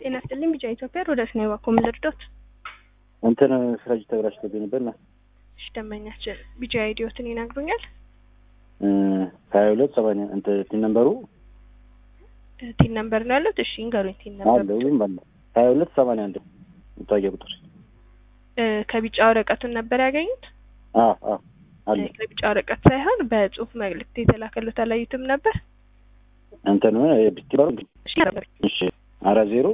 ጤና ይስጥልኝ ቢጫ ኢትዮጵያ ሮዳስ ነው የባኮ ምን ልርዶት? እንትን ፍረጅ ተበላሽቶብኝ ነበር ና እሺ ደንበኛችን ቢጫ አይዲዮትን ይነግሩኛል? ሀያ ሁለት ሰማንያ እንትን ቲን ነምበሩ ቲን ነምበር ነው ያሉት? እሺ እንገሩኝ ቲን አለ ነምበር ወይም አለ ሀያ ሁለት ሰማንያ አንድ መታወቂያ ቁጥር ከቢጫ ወረቀቱን ነበር ያገኙት? አ አ አለ ከቢጫ ወረቀት ሳይሆን በጽሁፍ መልእክት የተላከሉት አላዩትም ነበር? እንትን ቢትበሩ እሺ ነበር እሺ አራት ዜሮ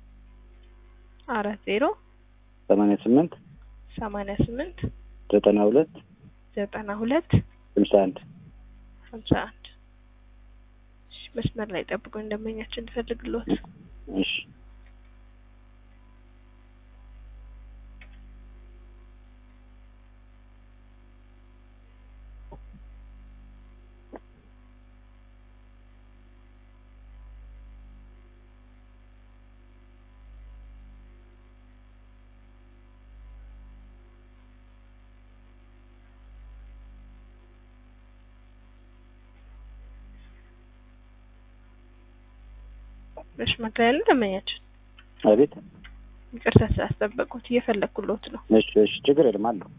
አራት ዜሮ ሰማንያ ስምንት ሰማንያ ስምንት ዘጠና ሁለት ዘጠና ሁለት ስልሳ አንድ ሀምሳ አንድ እሺ መስመር ላይ ጠብቁኝ ደንበኛችን እንፈልግሎት እሺ መስመር ላይ ያሉ ደንበኛችን አቤት ይቅርታ ስላስጠበቁት እየፈለግኩሎት ነው እሺ እሺ ችግር የለም አለሁ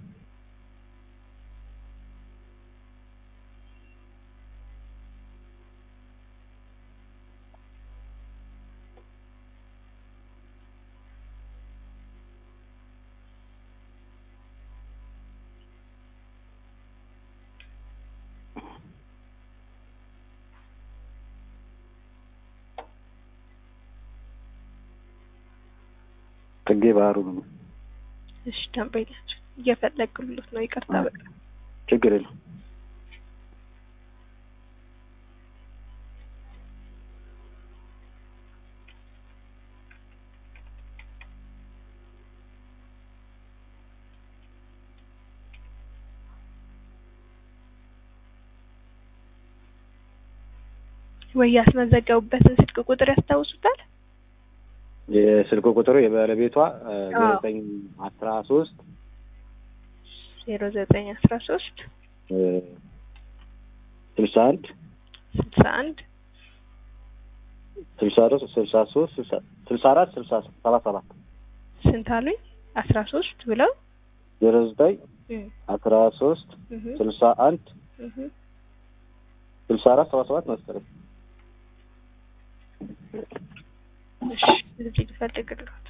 ጽጌ ባህሩ ነው እሺ ደንበኛችን እየፈለግኩሎት ነው ይቅርታ በቃ ችግር የለም ወይ ያስመዘገቡበትን ስልክ ቁጥር ያስታውሱታል? የስልክ ቁጥሩ የባለቤቷ ዘጠኝ አስራ ሶስት ዜሮ ዘጠኝ አስራ ሶስት ስልሳ አንድ ስልሳ አንድ ስልሳ አራት ስልሳ ሶስት ስልሳ አራት ስልሳ ሰባ ሰባት ስንት አሉኝ? አስራ ሶስት ብለው ዜሮ ዘጠኝ እም፣ አስራ ሶስት እህ፣ ስልሳ አንድ እህ። ስልሳ አራት ሰባ ሰባት መሰለኝ እሺ እዚህ ልፈልግልዎት።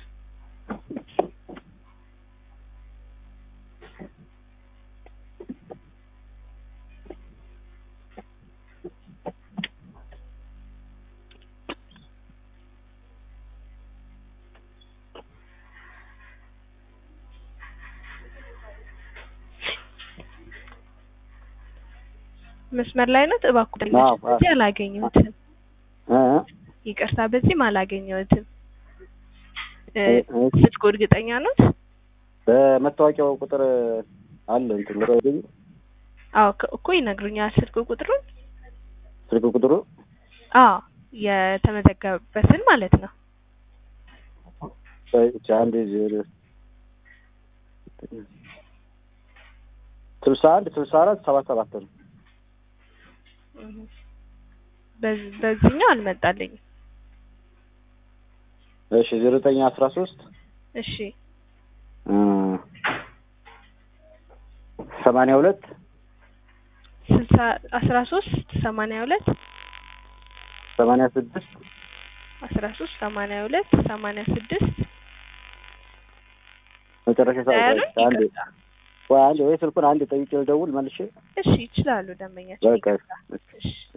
መስመር ላይ ነው እባክዎ። አዎ፣ አዎ። በዚህ አላገኘሁትም። እ ይቅርታ በዚህም አላገኘሁትም። እ፣ እ፣ ስልኩ እርግጠኛ ኖት? በመታወቂያው ቁጥር አለ እንትን ወረደ አዎ ከ- እኮ ይነግሩኛል ስልክ ቁጥሩን። ስልክ ቁጥሩ አዎ የተመዘገበበትን ማለት ነው። ብቻ አንድ ዜሮ ስልሳ አንድ ስልሳ አራት ሰባ ሰባት ነው። እህ። በዚ- በዚህኛው አልመጣልኝም። እሺ ዜሮ ዘጠኝ አስራ ሶስት እሺ ሰማንያ ሁለት ስልሳ አስራ ሶስት ሰማንያ ሁለት ሰማንያ ስድስት አስራ ሶስት ሰማንያ ሁለት ሰማንያ ስድስት መጨረሻ ሰ- ያሉኝ አንድ ይቅርታ። ወይ አንድ ወይ ስልኩን አንድ ጠይቄ ልደውል መልሼ እሺ ይችላሉ ደንበኛችን። በቃ እሺ